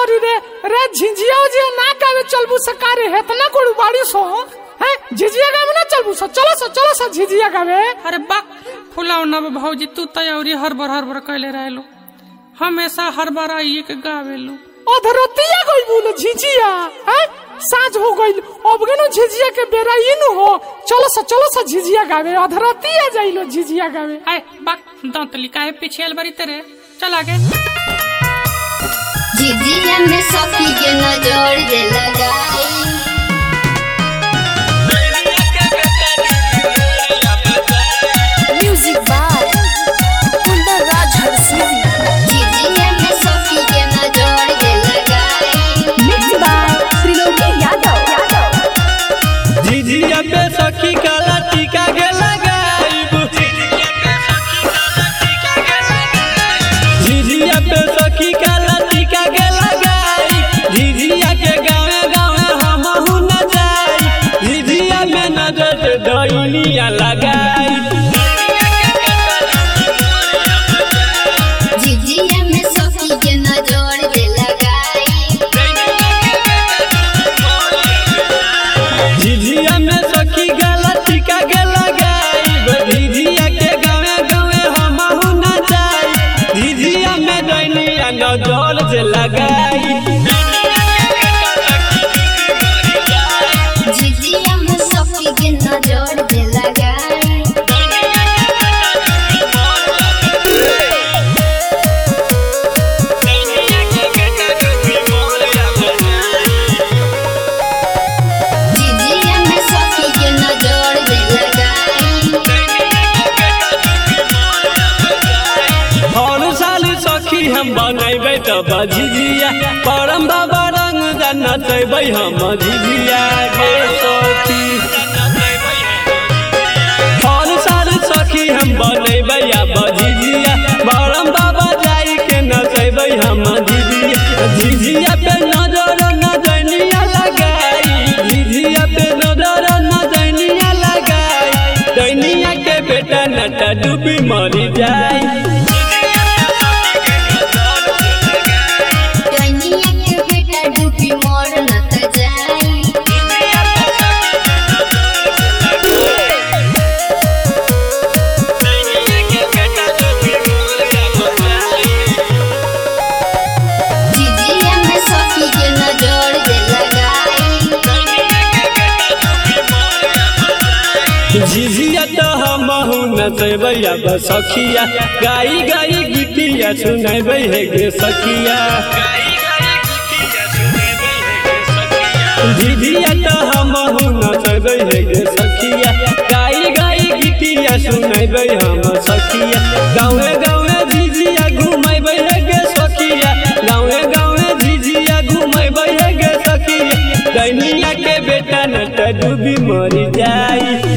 करी रे रे झिझिया उजिया ना गावे चलबू सकारे हेतना कोड़ी बाड़ी सो हैं झिझिया गावे ना चलबू सो चलो सो चलो सो झिझिया गावे अरे बा फुलाव ना भौजी तू तैयारी हरबर हरबर कैले रहलो हमेशा हर बार आइए के गावेलू अधरतिया गई बोलो झिझिया हैं साँझ हो गई अब गेनो झिझिया के बेरा इनु हो चलो सो चलो सो झिझिया गावे अधरतिया जाइलो झिझिया गावे आए बा दंतली काहे पीछे आल बारी तेरे चल आगे झिझिया में सखी के नजर जे लगाई Music by Kundar Raj Harsivi. झिझिया में सखी के नजर जे लगाई Mixed by Triloki Yadav. झिझिया पे सखी काला टीका के लगाइब झिझिया पे सखी काला टीका के लगाई झिझिया के गावे गावे हमहू न जाई झिझिया में नजर डैनिया लगाई झिझिया में सखी के नजर जे लगाई झिझिया में सखी काला टीका के लगाई झिझिया के गावे गावे हमहू न जाई झिझिया में डैनिया नजर जे लगाई झिझिया में सखी के नजर जे लगाई झिझिया में सखी के नजर जे लगाई हर साल सखी हम बनैबै तब झिझिया परम बाबा रंग जनतैबै हम झिझिया गे सखी हर साल सखी हम बनैबै अब झिझिया परम बाबा जाई के नचैबै हम झिझिया झिझिया पे नजर नजनिया लगाई झिझिया पे नजर नजनिया लगाई दैनिया के बेटा नटा डूबी मरी जाई कनिया के बेटा डूबी मोर न त जाई झिझिया में सखी के नजर जे लगाई झिझिया तो हमहू नचैबै अब सखिया गाई गाई गीतिया सुनैबै हे गे सखिया झिझिया तो हमहू नचैबै हे गे सखिया गाई गाई गीतिया सुनैबै हम सखिया गाँवे गाँवे झिझिया घुमैबै हे गे सखिया गाँवे गाँवे झिझिया घुमैबै हे गे सखिया दैनिया के बेटा नट डूबी मरी जाई